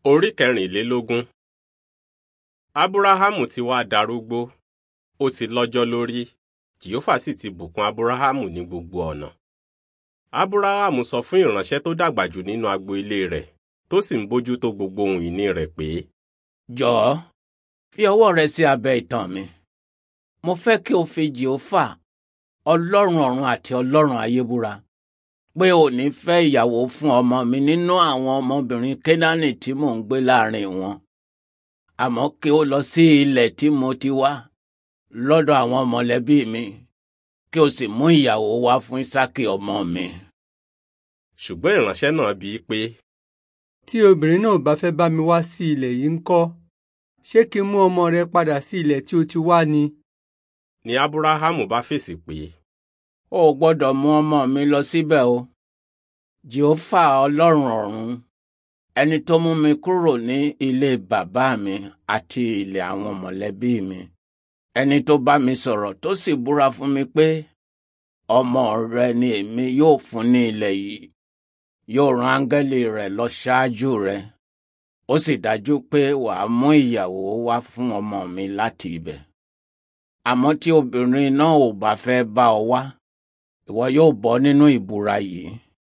Orí kẹrìnlélógún. Ábúráhámù ti wá darúgbó, ó ti lọ́jọ́ lórí, Jèhófà sì ti bùkún Ábúráhámù ní gbogbo ọ̀nà. Ábúráhámù sọ fún ìránṣẹ́ tó dàgbà jù nínú agbo ilé rẹ̀, tó sì ń bójú tó gbogbo ohun ìní rẹ̀ pé, Jọ̀ọ́, fi ọwọ́ rẹ sí abẹ́ ìtàn mi. Mo fẹ́ kí o fi Jèhófà, Ọlọ́run ọ̀run àti Ọlọ́run ayé búra pé o ní fẹ́ ìyàwó fún ọmọ mi nínú àwọn ọmọbìnrin Kénáánì tí mò ń gbé láàrin wọn. Àmọ́ kí o lọ sí ilẹ̀ tí mo ti wá lọ́dọ̀ àwọn mọ̀lẹ́bí mi kí o sì mú ìyàwó wá fún Ísákì ọmọ mi. ṣùgbọ́n ìránṣẹ́ náà bi í pé, tí obìnrin náà bá fẹ́ bá mi wá sí ilẹ̀ yìí ńkọ́ ṣé kí n mú ọmọ rẹ padà sí ilẹ̀ tí o ti wá ni. ni Ábúráhámù bá fèsì pé, O ò gbọ́dọ̀ mú ọmọ mi lọ síbẹ̀ o. Jèhófà Ọlọ́run ọ̀run ẹni tó mú mi kúrò ní ilé bàbá mi àti ilé àwọn mọ̀lẹ́bí mi ẹni tó bá mi sọ̀rọ̀ tó sì búra fún mi pé ọmọ rẹ ni èmi yóò fún ní ilẹ̀ yìí yóò rán áńgẹ́lì rẹ̀ lọ ṣáájú rẹ ó sì dájú pé wàá mú ìyàwó wá fún ọmọ mi láti ibẹ̀ àmọ́ tí obìnrin náà ò bá fẹ́ bá ọ wá ìwọ yóò bọ́ nínú ìbúra yìí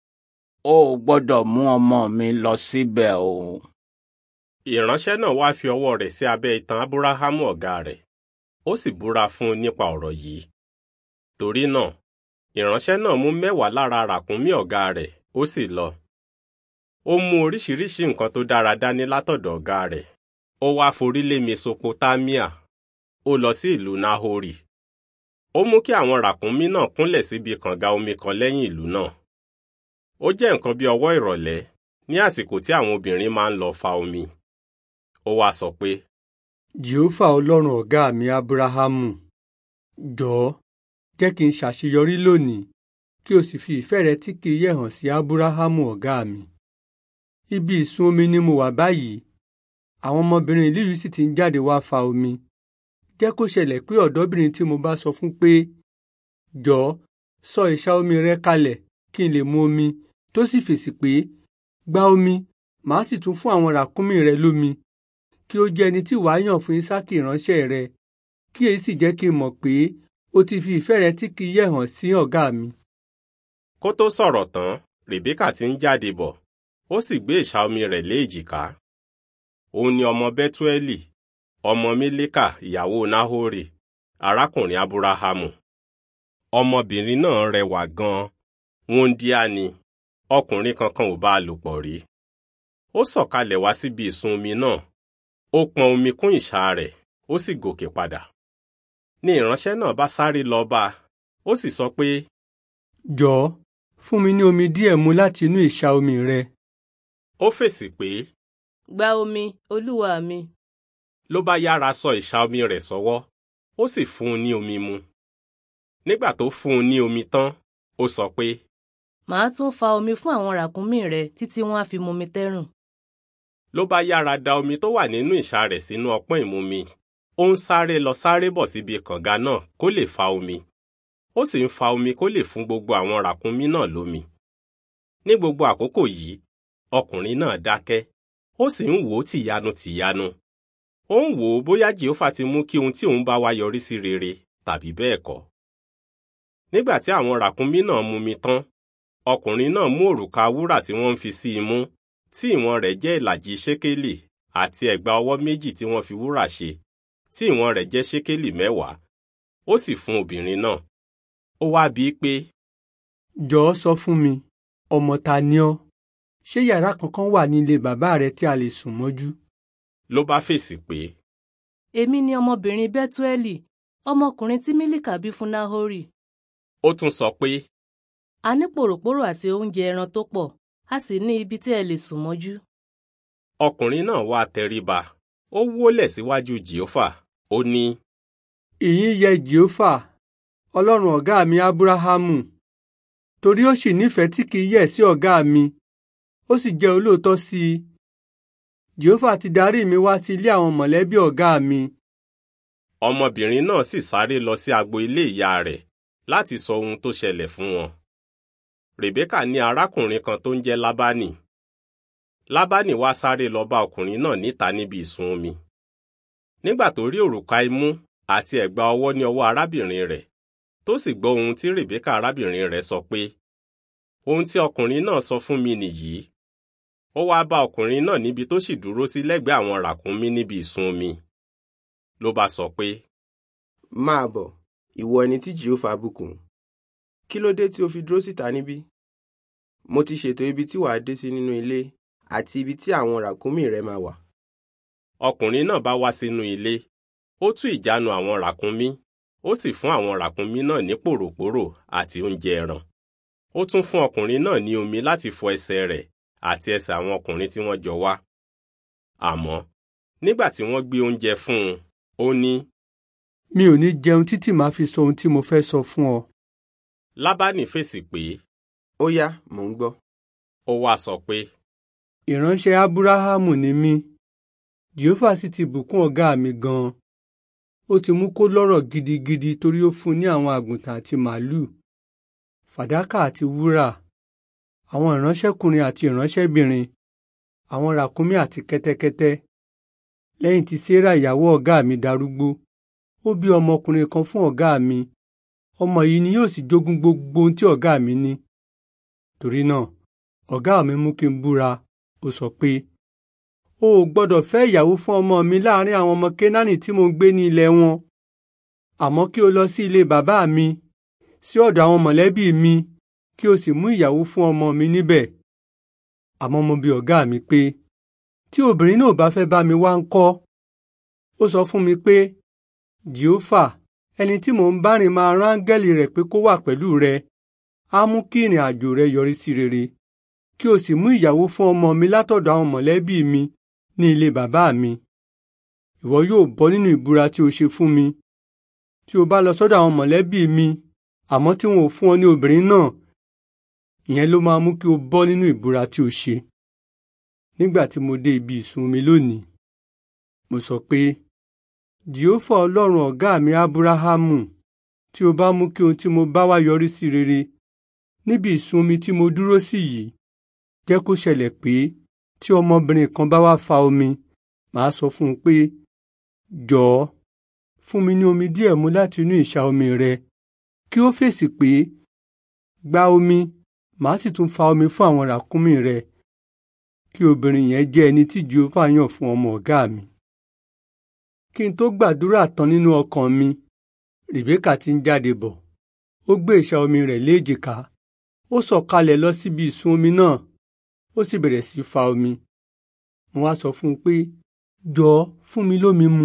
o ò gbọ́dọ̀ mú ọmọ mi lọ síbẹ̀ o. ìránṣẹ́ náà wá fi ọwọ́ rẹ̀ sí abẹ́ itan Ábúráhámù ọ̀gá rẹ̀, ó sì búra fún un nípa ọ̀rọ̀ yìí. Torí náà, ìránṣẹ́ náà mú mẹ́wàá lára ràkúnmí ọ̀gá rẹ̀, ó sì lọ. Ó mú oríṣiríṣi nǹkan tó dára dání látọ̀dọ̀ ọ̀gá rẹ̀. Ó wá forí lé Mesopotamia. Ó lọ sí ìlú Nahori. Ó mú kí àwọn ràkúnmí náà kúnlẹ̀ síbi kànga omi kan lẹ́yìn ìlú náà. Ó jẹ́ nǹkan bí ọwọ́ ìrọ̀lẹ́ ní àsìkò tí àwọn obìnrin máa ń lọ fa omi. Ó wá sọ pé, jèhófà ọlọ́run ọ̀gá mi ábúráhámù jọ̀ọ́ jẹ́ kí n ṣàṣeyọrí lónìí kí o sì fi ìfẹ́ rẹ tí kì í yẹ̀ hàn sí ábúráhámù ọ̀gá mi. ibi ìsun omi ni mo wà báyìí àwọn ọmọbìnrin ìlú yìí sì ti ń jáde wá fa omi. jẹ́ kó ṣẹlẹ̀ pé ọ̀dọ́bìnrin tí mo bá sọ fún pé jọ̀ọ́ sọ ìṣà omi rẹ kalẹ̀ kí n lè mu omi tó sì fèsì pé gba omi màá sì tún fún àwọn ràkúnmí rẹ lómi kí ó jẹ́ ẹni tí wàá yàn fún Ísákì ìránṣẹ́ rẹ kí èyí sì jẹ́ kí n mọ̀ pé o ti fi ìfẹ́ rẹ tí kì í yẹ̀ hàn sí ọ̀gá mi. kó tó sọ̀rọ̀ tán, Rèbékà ti ń jáde bọ̀, ó sì gbé ìṣà omi rẹ̀ lé èjìká. Òun ni ọmọ Bẹ́túẹ́lì, ọmọ Mílíkà ìyàwó Náhórì, arákùnrin Ábúráhámù. Ọmọbìnrin náà rẹwà gan-an, wúńdíá ni, ọkùnrin kankan ò bá a lò pọ̀ rí. Ó sọ̀kalẹ̀ wá síbi ìsun omi náà, ó pọn omi kún ìṣà rẹ̀, ó sì gòkè padà. Ni ìránṣẹ́ náà bá sáré lọ bá a, ó sì sọ pé, jọ̀ọ́ fún mi ní omi díẹ̀ mu láti inú ìṣà omi rẹ. ó fèsì pé, Gba omi, olúwa mi. ló bá yára sọ ìṣà omi rẹ̀ sọ́wọ́, ó sì fún un ní omi mu. Nígbà tó fún un ní omi tán, ó sọ pé, Màá tún fa omi fún àwọn ràkúnmí rẹ títí wọ́n á fi mumi tẹ́rùn. ló bá yára da omi tó wà nínú ìṣà rẹ̀ sínú ọpọ́n ìmumi. Ó ń sáré lọ sáré bọ̀ síbi kànga náà kó lè fa omi. Ó sì ń fa omi kó lè fún gbogbo àwọn ràkúnmí náà lómi. Ní gbogbo àkókò yìí, ọkùnrin náà dákẹ́, ó sì ń wò ó tìyanu tìyanu. Ó ń wò ó bóyá Jèhófà ti mú kí ohun tí òun bá wá yọrí sí rere tàbí bẹ́ẹ̀ kọ́. Nígbà tí àwọn ràkúnmí náà mumi tán, ọkùnrin náà mú òrùka wúrà tí wọ́n ń fi sí imú, tí ìwọ̀n rẹ̀ jẹ́ ìlàjì ṣékélì àti ẹ̀gbà ọwọ́ méjì tí wọ́n fi wúrà ṣe, tí ìwọ̀n rẹ̀ jẹ́ ṣékélì mẹ́wàá. Ó sì fún obìnrin náà. Ó wá bi í pé, jọ̀ọ́ sọ fún mi ọmọ ta ni ọ́ ṣé yàrá kankan wà ní ilé bàbá rẹ tí a lè sùn mọ́jú. ló bá fèsì pé, Èmi ni ọmọbìnrin Bẹ́túẹ́lì, ọmọkùnrin tí Mílíkà bí fún Náhórì. ó tún sọ pé, A ní pòròpórò àti oúnjẹ ẹran tó pọ̀, a sì ní ibi tí ẹ lè sùn mọ́jú. ọkùnrin náà wá tẹríba, ó wólẹ̀ síwájú Jèhófà, ó ní, ìyìn yẹ jèhófà ọlọ́run ọ̀gá mi ábúráhámù torí ó sì nífẹ̀ẹ́ tí kì í yẹ̀ sí ọ̀gá mi ó sì jẹ́ olóòótọ́ sí i jèhófà ti darí mi wá sí ilé àwọn mọ̀lẹ́bí ọ̀gá mi ọmọbìnrin náà sì sáré lọ sí agbo ilé ìyá rẹ̀ láti sọ ohun tó ṣẹlẹ̀ fún wọn. Rèbékà ní arákùnrin kan tó ń jẹ́ Lábánì. lábánì wá sáré lọ bá ọkùnrin náà níta níbi ìsun omi nígbà tó rí òrùka imú àti ẹ̀gbà ọwọ́ ní ọwọ́ arábìnrin rẹ̀ tó sì gbọ́ ohun tí rèbékà arábìnrin rẹ̀ sọ pé ohun tí ọkùnrin náà sọ fún mi nìyí ó wáá bá ọkùnrin náà níbi tó sì dúró sí lẹ́gbẹ̀ẹ́ àwọn ràkúnmí níbi ìsun omi ló bá sọ pé máa bọ̀ ìwọ ẹni tí jehova bùkún kí ló dé tí o fi dúró síta níbí mo ti ṣètò ibi tí wàá dé sí nínú ilé àti ibi tí àwọn ràkúnmí rẹ máa wà ọkùnrin náà bá wá sínú ilé ó tú ìjánu àwọn ràkúnmí ó sì fún àwọn ràkúnmí náà ní pòròpórò àti oúnjẹ ẹran ó tún fún ọkùnrin náà ní omi láti fọ ẹsẹ̀ rẹ̀ àti ẹsẹ̀ àwọn ọkùnrin tí wọ́n jọ wá àmọ́ nígbà tí wọ́n gbé oúnjẹ fún un ó ní mi ò ní jẹun títí màá fi sọ ohun tí mo fẹ́ sọ fún ọ. lábánì fèsì pé ó yá mò ń gbọ́ ó wá sọ pé ìránṣẹ́ ábúráhámù ni mí jehova sì ti bùkún ọ̀gá mi gan-an ó ti mú kó lọ́rọ̀ gidigidi torí ó fún un ní àwọn àgùntàn àti màálù fàdákà àti wúrà àwọn ìránṣẹ́kùnrin àti ìránṣẹ́bìnrin àwọn ràkúnmí àti kẹ́tẹ́kẹ́tẹ́ lẹ́yìn tí sarah ìyàwó ọ̀gá mi darúgbó ó bí ọmọkùnrin kan fún ọ̀gá mi ọmọ yìí ni yóò sì jogún gbogbo ohun tí ọ̀gá mi ní torí náà ọ̀gá mi mú kí n búra ó sọ pé o ò gbọ́dọ̀ fẹ́ ìyàwó fún ọmọ mi láàrin àwọn ọmọ kénáánì tí mo ń gbé ní ilẹ̀ wọn àmọ́ kí o lọ sí ilé bàbá mi sí ọ̀dọ̀ àwọn mọ̀lẹ́bí mi kí o sì mú ìyàwó fún ọmọ mi níbẹ̀ àmọ́ mo bi ọ̀gá mi pé tí obìnrin náà bá fẹ́ bá mi wá ń kọ́ ó sọ fún mi pé jehova ẹni tí mò ń bá rìn máa rán áńgẹ́lì rẹ̀ pé kó wà pẹ̀lú rẹ á mú kí ìrìn àjò rẹ yọrí sí rere kí o sì mú ìyàwó fún ọmọ mi látọ̀dọ̀ àwọn mọ̀lẹ́bí mi ní ilé bàbá mi ìwọ yóò bọ́ nínú ìbúra tí o ṣe fún mi tí o bá lọ sọ́dọ̀ àwọn mọ̀lẹ́bí mi àmọ́ tí wọn ò fún ọ ní obìnrin náà ìyẹn ló máa mú kí o bọ́ nínú ìbúra tí o ṣe nígbà tí mo dé ibi ìsun mi lónìí mo sọ pé jehova ọlọ́run ọ̀gá mi ábúráhámù tí o bá mú kí ohun tí mo bá wá yọrí sí rere níbi ìsun omi tí mo dúró sí yìí jẹ́ kó ṣẹlẹ̀ pé tí ọmọbìnrin kan bá wá fa omi màá sọ fún un pé jọ̀ọ́ fún mi ní omi díẹ̀ mu láti inú ìṣà omi rẹ kí ó fèsì pé gba omi màá sì tún fa omi fún àwọn ràkúnmí rẹ kí obìnrin yẹn jẹ́ ẹni tí jehova yàn fún ọmọ ọ̀gá mi kí n tó gbàdúrà tán nínú ọkàn mi rèbékà ti ń jáde bọ̀ ó gbé ìṣà omi rẹ̀ léjìká ó sọ̀kalẹ̀ lọ síbi ìsun omi náà ó sì bẹ̀rẹ̀ sí fa omi mo wá sọ fún un pé jọ̀ọ́ fún mi lómi mu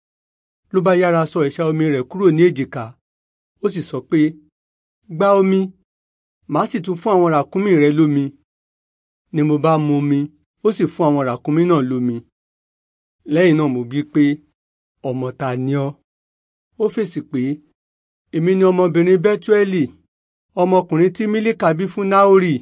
ló bá yára sọ ìṣà omi rẹ̀ kúrò ní èjìká ó sì sọ pé gba omi màá sì tún fún àwọn ràkúnmí rẹ lómi ni mo bá mu omi ó sì fún àwọn ràkúnmí náà lómi lẹ́yìn náà mo bí pé ọmọ ta ni ọ́ ó fèsì pé èmi ni ọmọbìnrin bẹ́túẹ́lì ọmọkùnrin tí mílíkà bí fún náórì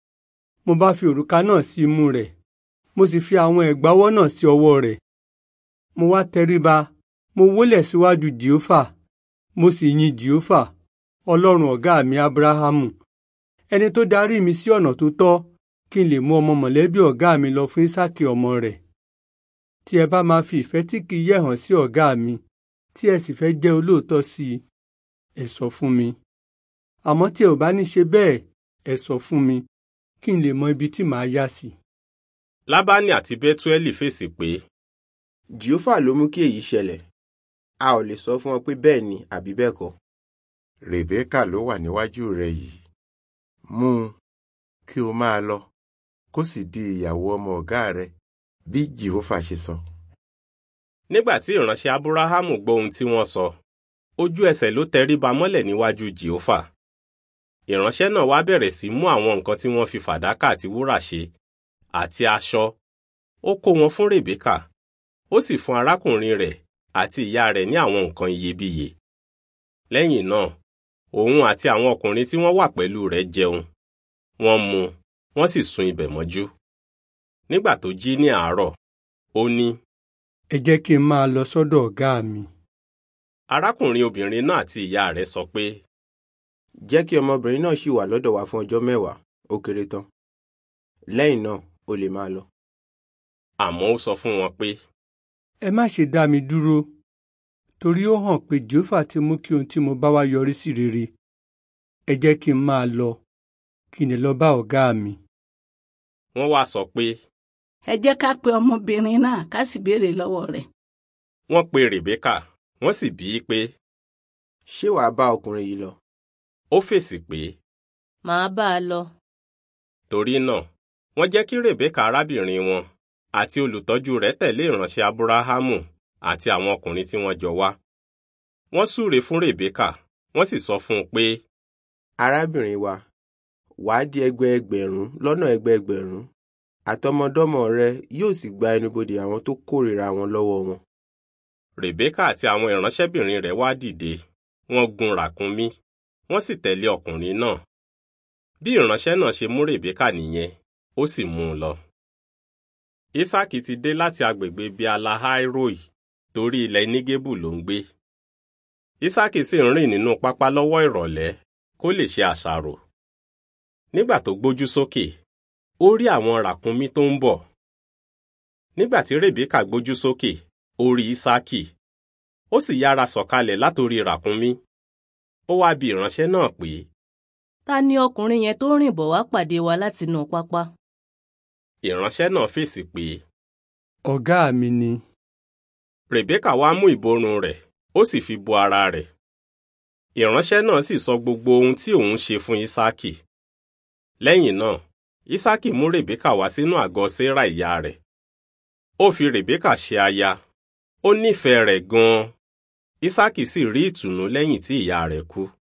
mo bá fi òrùka náà sí imú rẹ̀ mo sì fi àwọn ẹ̀gbáwọ́ náà sí ọwọ́ rẹ̀ mo wá tẹríba mo wólẹ̀ síwájú jèhófà mo sì yin jèhófà ọlọ́run ọ̀gá mi abrahamu ẹni tó darí mi sí ọ̀nà tó tọ́ kí n lè mú ọmọ mọ̀lẹ́bí ọ̀gá mi lọ fún ísákì ọmọ rẹ̀ tí ẹ bá máa fi ìfẹ́ tí kì í yẹ̀ hàn sí ọ̀gá mi tí ẹ sì fẹ́ jẹ́ olóòótọ́ sí i ẹ sọ fún mi àmọ́ tí ẹ ò bá ní ṣe bẹ́ẹ̀ ẹ sọ fún mi kí n lè mọ ibi tí màá yá sí. lábánì àti bẹ́túẹ́lì fèsì pé jehova ló mú kí èyí ṣẹlẹ̀ a ò lè sọ fún ọ pé bẹ́ẹ̀ ni àbí bẹ́ẹ̀ kọ́ rèbékà ló wà níwájú rẹ yìí mú un kí o máa lọ kó sì di ìyàwó ọmọ ọ̀gá rẹ bí jehova ṣe sọ. nígbà tí ìránṣẹ́ abúráhámù gbọ́ ohun tí wọ́n sọ ojú ẹsẹ̀ ló tẹríba mọ́lẹ̀ níwájú jèhófà ìránṣẹ́ náà wá bẹ̀rẹ̀ sí mú àwọn nǹkan tí wọ́n fi fàdákà àti wúrà ṣe àti aṣọ ó kó wọn fún rèbékà ó sì fún arákùnrin rẹ̀ àti ìyá rẹ̀ ní àwọn nǹkan iyebíye lẹ́yìn náà òun àti àwọn ọkùnrin tí wọ́n wà pẹ̀lú rẹ̀ jẹun wọ́n mu wọ́n sì sùn ibẹ̀ mọ́jú nígbà tó jí ní àárọ̀ ó ní ẹ jẹ́ kí n máa lọ sọ́dọ̀ ọ̀gá mi. arákùnrin obìnrin náà àti ìyá rẹ̀ sọ pé jẹ́ kí ọmọbìnrin náà ṣì wà lọ́dọ̀ wa fún ọjọ́ mẹ́wàá ó kéré tán lẹ́yìn náà o lè máa lọ. àmọ́ ó sọ fún wọn pé ẹ má ṣe dá mi dúró torí ó hàn pé jehova ti mú kí ohun tí mo bá wá yọrí sí rere ẹ jẹ́ kí n máa lọ kí n lè lọ bá ọ̀gá mi. wọ́n wá sọ pé ẹ jẹ́ ká pe ọmọbìnrin náà ká sì béèrè lọ́wọ́ rẹ̀. wọ́n pe Rèbékà wọ́n sì bí i pé ṣé wàá bá ọkùnrin yìí lọ ó fèsì pé màá bá a lọ. torí náà wọ́n jẹ́ kí Rèbékà arábìnrin wọn àti olùtọ́jú rẹ̀ tẹ̀lé ìránṣẹ́ Abúráhámù àti àwọn ọkùnrin tí wọ́n jọ wá. wọ́n súre fún Rèbékà wọ́n sì sọ fún un pé arábìnrin wa wàá di ẹgbẹẹgbẹ̀rún lọ́nà ẹgbẹẹgbẹ̀rún àtọmọdọ́mọ rẹ yóò sì gba ẹnubodè àwọn tó kórìíra wọn lọ́wọ́ wọn. Rèbékà àti àwọn ìránṣẹ́bìnrin rẹ̀ wá dìde wọ́n gun ràkúnmí wọ́n sì tẹ̀lé ọkùnrin náà. bí ìránṣẹ́ náà ṣe mú Rèbékà nìyẹn ó sì mú un lọ. Ísákì ti dé láti agbègbè Bíalahairoi torí ilẹ̀ Nígébù ló ń gbé. Ísákì sì ń rìn nínú pápá lọ́wọ́ ìrọ̀lẹ́ kó lè ṣe àṣàrò. Nígbà tó gbójú sókè, ó rí àwọn ràkúnmí tó ń bọ̀. Nígbà tí Rèbékà gbójú sókè, ó rí Ísákì. Ó sì yára sọ̀kalẹ̀ látorí ràkúnmí. Ó wá bi ìránṣẹ́ náà pé, ta ni ọkùnrin yẹn tó rìn bọ̀ wá pàdé wa látinú pápá. ìránṣẹ́ náà fèsì pé, ọ̀gá mi ni. Rèbékà wá mú ìborùn rẹ̀, ó sì fi bo ara rẹ̀. Ìránṣẹ́ náà sì sọ gbogbo ohun tí òun ṣe fún Ísákì. Lẹ́yìn náà, Ísákì mú Rèbékà wá sínú àgọ́ Séra ìyá rẹ̀. Ó fi Rèbékà ṣe aya. Ó nífẹ̀ẹ́ rẹ̀ gan-an. Ísákì sì rí ìtùnú lẹ́yìn tí ìyá rẹ̀ kú.